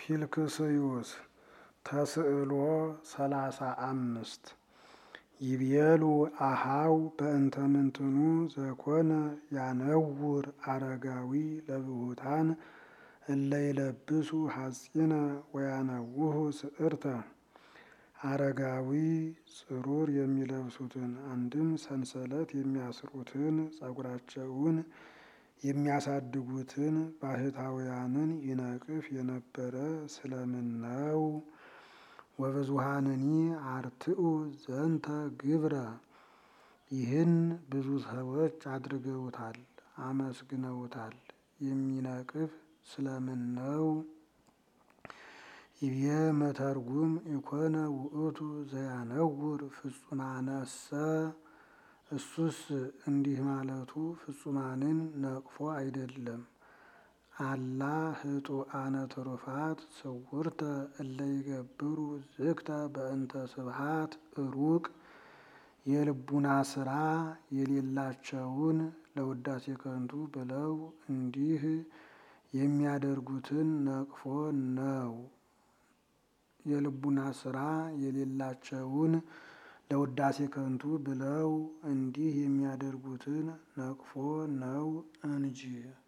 ፊልክስዩስ ተስዕሎ ሰላሳ አምስት ይቤሉ አሃው በእንተ ምንትኑ ዘኮነ ያነውር አረጋዊ ለብሁታን እለ ይለብሱ ሐጺነ ወያነውሁ ስዕርተ አረጋዊ ጽሩር የሚለብሱትን አንድም ሰንሰለት የሚያስሩትን ጸጉራቸውን የሚያሳድጉትን ባህታውያንን ይነቅፍ የነበረ ስለምን ነው? ወብዙሃንኒ አርትኡ ዘንተ ግብረ ይህን ብዙ ሰዎች አድርገውታል፣ አመስግነውታል። የሚነቅፍ ስለምን ነው? ይቤ መተርጉም ኢኮነ ውእቱ ዘያነውር ፍጹማነሰ እሱስ እንዲህ ማለቱ ፍጹማንን ነቅፎ አይደለም። አላ ህጡአነ ትሩፋት ስውርተ እለ ይገብሩ ዝግተ በእንተ ስብሃት ሩቅ የልቡና ስራ የሌላቸውን ለውዳሴ ከንቱ ብለው እንዲህ የሚያደርጉትን ነቅፎ ነው። የልቡና ስራ የሌላቸውን ለውዳሴ ከንቱ ብለው እንዲህ የሚያደርጉትን ነቅፎ ነው እንጂ